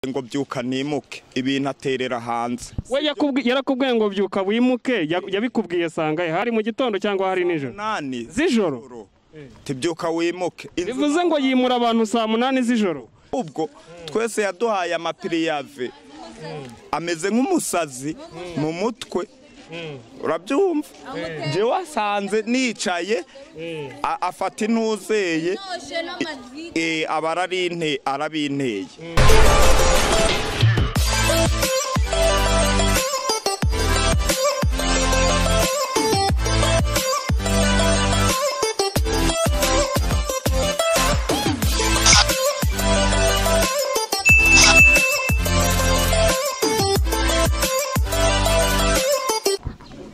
ngo byuka nimuke ibintu aterera hanze we yakubwi- yarakubwiye ngo byuka wimuke ya- yabikubwiye sangaye hari mu gitondo cyangwa hari nijoro munani z'ijoro z'ijoro tibyuka wimuke inzu bivuze ngo yimura abantu saa munani z'ijoro ubwo twese yaduhaye amapiriyave ameze nk'umusazi mu mutwe urabyumva njye wasanze nicaye a- afata intuzeye eh, aba ararinte- arabinteye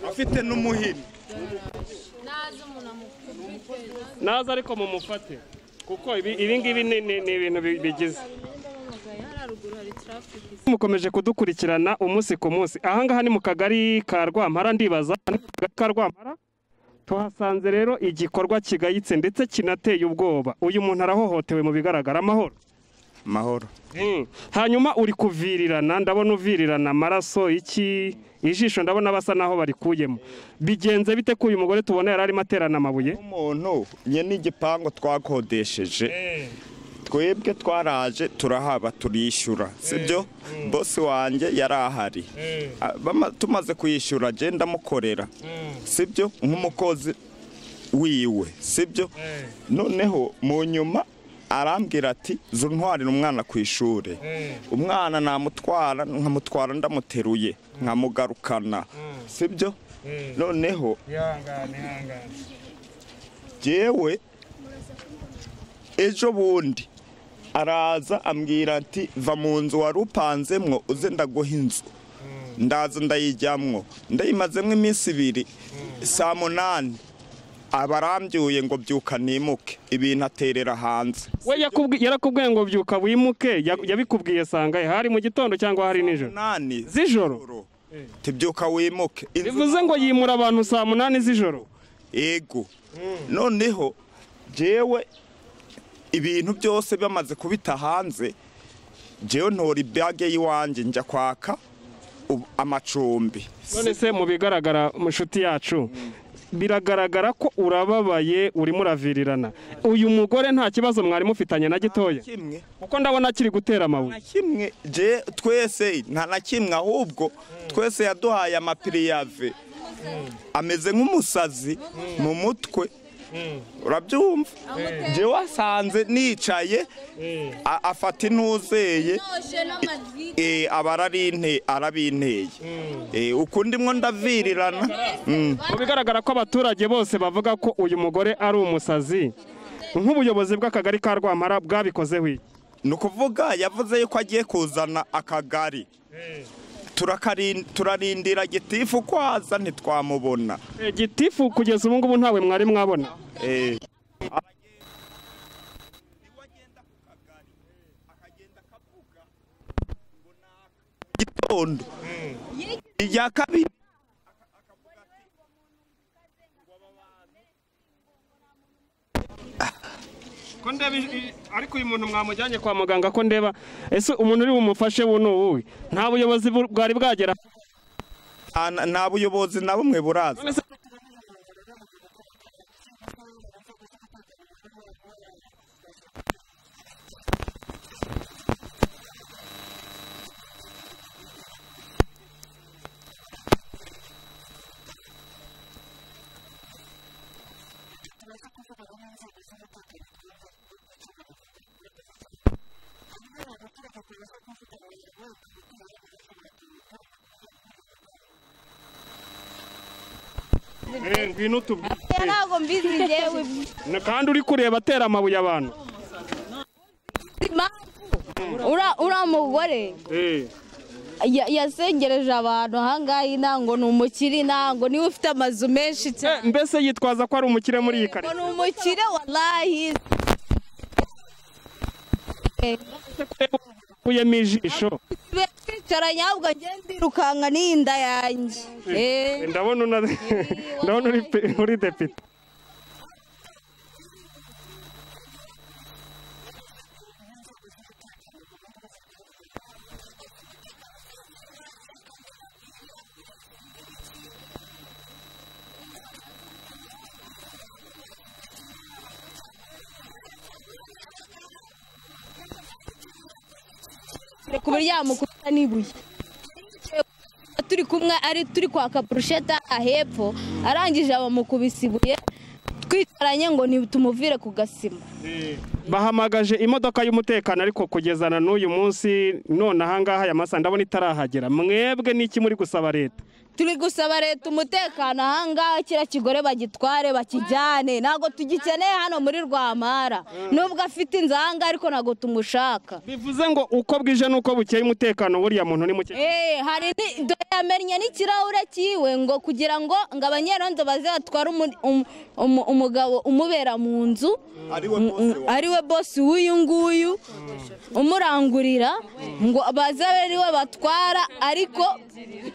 afite n'umuhini naza ariko mumufate kuko ibi ibi ngibi ni ni- ni ibintu bi- bigize mukomeje kudukurikirana umunsi ku munsi ahangaha ni mu kagari ka rwampara ndibaza ni mu kagari ka rwampara tuhasanze rero igikorwa kigayitse ndetse kinateye ubwoba uyu muntu arahohotewe mu bigaragara amahoro mahoro Mm. hanyuma uri kuvirirana ndabona uvirirana amaraso iki ijisho ndabona basa naho barikuyemo bigenze bite ko uyu mugore tubona yari arimo aterana amabuye umuntu nye n'igipangu twakodesheje twebwe twaraje turahaba turishyura sibyo bosi wanjye yari ahari Ah, bama- tumaze kuyishyura agenda ndamukorera sibyo nk'umukozi wiwe sibyo noneho mu nyuma arambwira ati zuntwarira umwana ku ishuri umwana namutwara nkamutwara ndamuteruye nkamugarukana sibyo noneho jewe ejo bundi araza ambwira ati va mu nzu wari upanzemwo uze ndaguha inzu ndaza ndayijyamwo ndayimazemo iminsi ibiri saa munani aba arambyuye ngo byuka nimuke ibintu aterera hanze we yakubwi- yarakubwiye ngo byuka wimuke ya- yabikubwiye sangaye hari mu gitondo cyangwa hari nijoro munani z'ijoro z'ijoro tibyuka wimuke Inzu bivuze ngo yimura abantu saa munani z'ijoro ego noneho jewe ibintu byose bamaze kubita hanze jewe ntora ibage y'iwanjye njya kwaka ubu- amacumbi none se mu bigaragara inshuti yacu biragaragara ko urababaye urimo uravirirana uyu mugore nta kibazo mwari mufitanye na gitoya kimwe kuko ndabona akiri gutera amabuye na kimwe je twese nta na kimwe ahubwo twese yaduhaye amapiriyave ameze nk'umusazi mu mutwe urabyumva je wasanze nicaye a- afata intuzeye Eh, aba ararinte- arabinteye Eh, uku ndimwo ndavirirana Mm. mu bigaragara ko abaturage bose bavuga ko uyu mugore ari umusazi nk'ubuyobozi bw'akagari ka rwampara bwabikozeho iki? ni ukuvuga yavuze yuko agiye kuzana akagari Turakarin- turarindira gitifu uko aza ntitwamubona Eh, gitifu kugeza ubu ngubu ntawe mwari mwabona Eh, gitondo irya kabiri ko ndeba ij- ariko uyu muntu mwamujyanye kwa muganga ko ndeba ese umuntu uri bumufashe bu ni uwuhe nta buyobozi bu- bwari bwagera Ah, na- nta buyobozi na bumwe buraza None se- Eh, ngwino utubwire. ntabwo mbizi njyewe Na- kandi uri kureba atera amabuye abantu impamvu ura- uriya mugore Eh, ya- yasengereje abantu ahangaha intango ni umukire intango niwe ufite amazu menshi eh, cyane mbese yitwaza ko ari umukire muri iyi ngo ni karitsiye umukire warahi ukuyemo ijisho twicaranye ahubwo ngende ndirukanka n'iyi nda yanjye Eh, ndabona una- ndabona uri pe- uri depite ku buryo yamukubita n'ibuye turi kumwe ari turi kwaka purusheta hepfo arangije abamukubise ibuye twicaranye ngo ntitumuvire ku gasima bahamagaje imodoka y'umutekano ariko kugezana n'uyu munsi none ahangaha ya masa ndabona itarahagera mwebwe n'iki muri gusaba leta turi gusaba leta umutekano ahangaha kiriya kigore bagitware bakijyane ntabwo tugikeneye hano muri rwamara nubwo afite inzu ahangaha ariko ntabwo tumushaka bivuze ngo uko bwije n'uko bukeye umutekano buriya muntu ni muke Eh, hari ni- dore yamennye n'ikirahure cyiwe ngo kugira ngo ngo abanyerondo baze batware umu- umu- umu- umugabo umubera mu nzu ariwe Mm, mm, ariwe bosi w'uyu nguyu umurangurira ngo baze ari we batwara ariko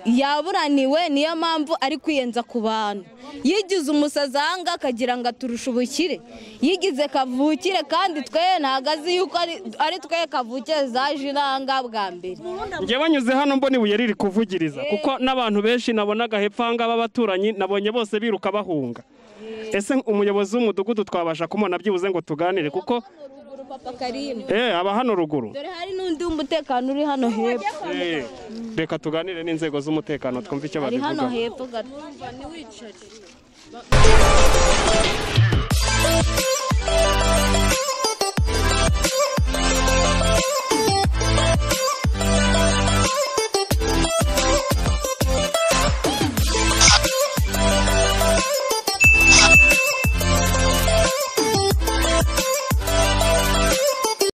yaburaniwe niyo mpamvu ari kwiyenza ku bantu yigize umusazi ahanga akagira ngo aturushe ubukire yigize kavukire kandi twe ntabwo azi yuko ari- ari twe kavukire zaje inanga bwa mbere njye banyuze hano mbona ibuye riri kuvugiriza kuko n'abantu benshi nabonaga hepfo ahangaha b'abaturanyi nabonye bose biruka bahunga ese umuyobozi w'umudugudu twabasha kumubona byibuze ngo tuganire kuko eh aba hano ruguru dore hari n'undi w'umutekano uri hano hepfo Eh, reka tuganire n'inzego z'umutekano twumve icyo ari hano babivugaho hepfo gato Thank